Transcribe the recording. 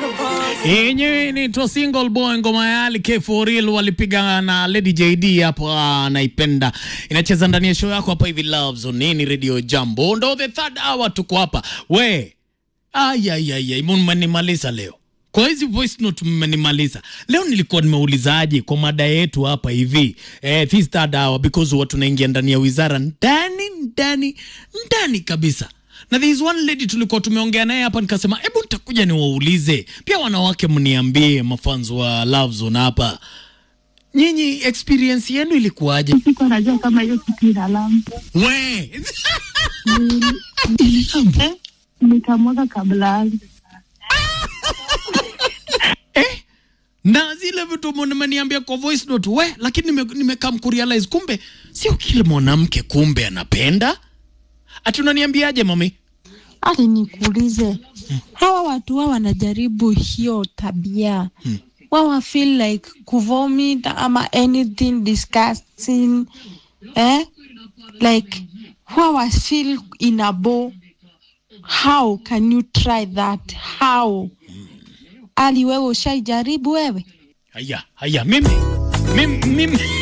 yenyewe inaitwa single boy ngoma ya Ali K for real walipiga na Lady JD hapo, ah, naipenda inacheza ndani ya show yako hapa hivi Love Zone nini Radio Jambo, ndo the third hour tuko hapa we ayayaya, mmenimaliza leo kwa hizi voice note mmenimaliza leo. Nilikuwa nimeulizaje kwa mada yetu hapa hivi eh, this third hour because watu naingia ndani ya wizara ndani ndani ndani kabisa na there is one lady tulikuwa tumeongea naye hapa, nikasema hebu nitakuja niwaulize pia wanawake, mniambie mafans wa Love Zone hapa, nyinyi experience yenu ilikuwaje? Sikuwa najua kama hiyo kitu inalamba. We Eh, nikamwaga kabla yangu. eh? na zile vitu mmeniambia kwa voice note we, lakini nime- nimekam kurealize kumbe sio kila mwanamke kumbe anapenda. Ati unaniambiaje mami? Ati nikuulize, hawa watu wao wanajaribu hiyo tabia wao wa feel like kuvomit ama anything disgusting eh? like wao wa feel in a bow. How can you try that? How? Ali, wewe ushaijaribu wewe? Haya, haya, mimi mimi, mimi